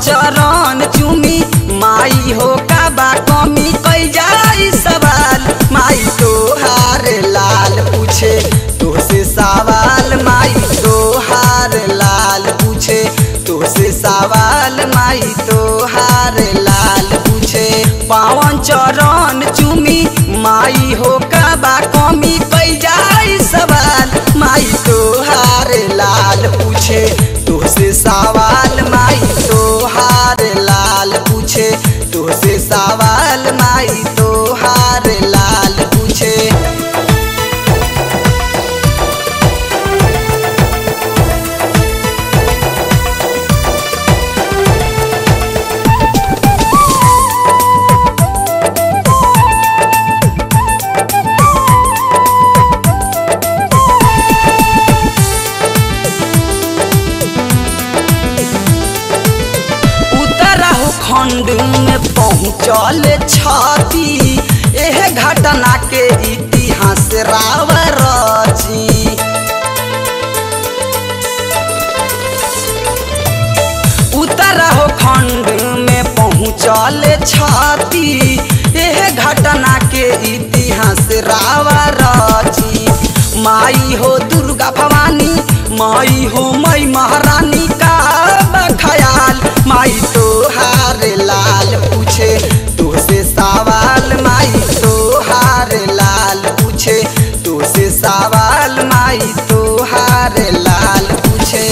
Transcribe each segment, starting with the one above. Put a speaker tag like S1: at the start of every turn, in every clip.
S1: चरण चुमी माई हो का बा कमी कई जाई सवाल माई तोहार लाल पूछे तुहसे सवाल माई तोहार लाल पूछे तुहसे सवाल माई तोहार लाल पूछे पावन चरण चुमी माई हो का बा कमी कई जाई सवाल माई तोहार लाल पूछे तुहसे सवाल माई तोहार लाल पूछे तुहसे सवाल माई तोहार लाल पूछे उतरहु खंड में पहुँचल छती एह घटना के इतिहास राव रची उतरहु खंड में पहुँचल छती एह घटना के इतिहास राव रची माई हो दुर्गा भवानी माई हो मई महारानी का बखयाल माई तोहार लाल पूछे तुहसे सवाल माई तोहार लाल पूछे तुहसे सवाल माई तोहार लाल पूछे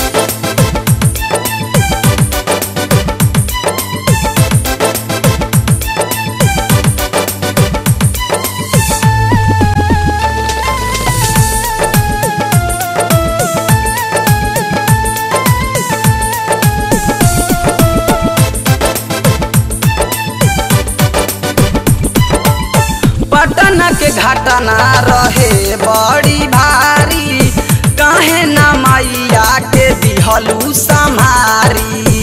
S1: पटना के घटना रहे बड़ी भारी काहे ना मैया के दिहलू संहारी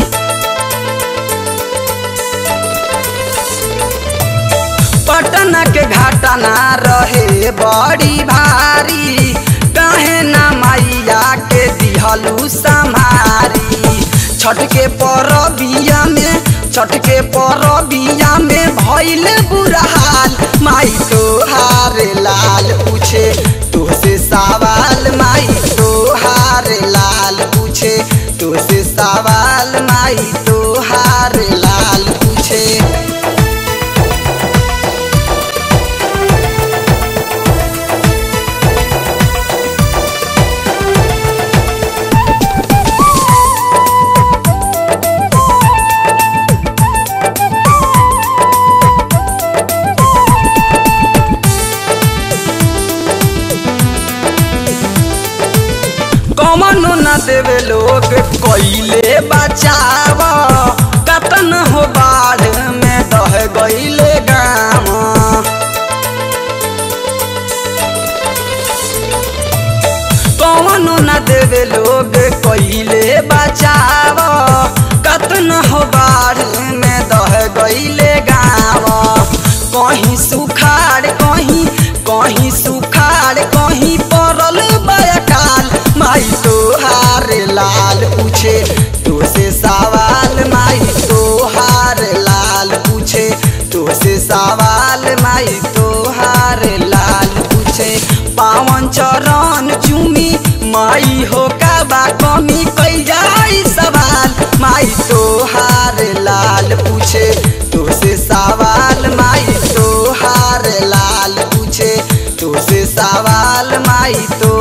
S1: पटना के घटना रहे बड़ी भारी काहे ना मैया के दिहलू संहारी छठ के परबिया में छठ के परबिया में भइल बुरा हाल माई तोहार लाल पूछे तुहसे सवाल माई तोहार लाल पूछे तुहसे सवाल माई तोहार लाल पूछे कमनो न देवे लोग कइले बचाव कतन हो बाढ़ में दह गइले गाम कमनो न देवे लोग कइले बचाव कतन हो बाढ़ में दह गइले गाम कहीं सुखाड़ कहीं कहीं सुखाड़ कहीं पड़ल बयकाल माई तोहार लाल पूछे तुझसे सवाल माई तोहार लाल पूछे तुझसे सवाल माई तोहार लाल पूछे पावन चरण चुमी माई हो का बा कमी कई जाई सवाल माई तोहार लाल पूछे तुझसे सवाल माई तोहार लाल पूछे तुझसे सवाल माई तो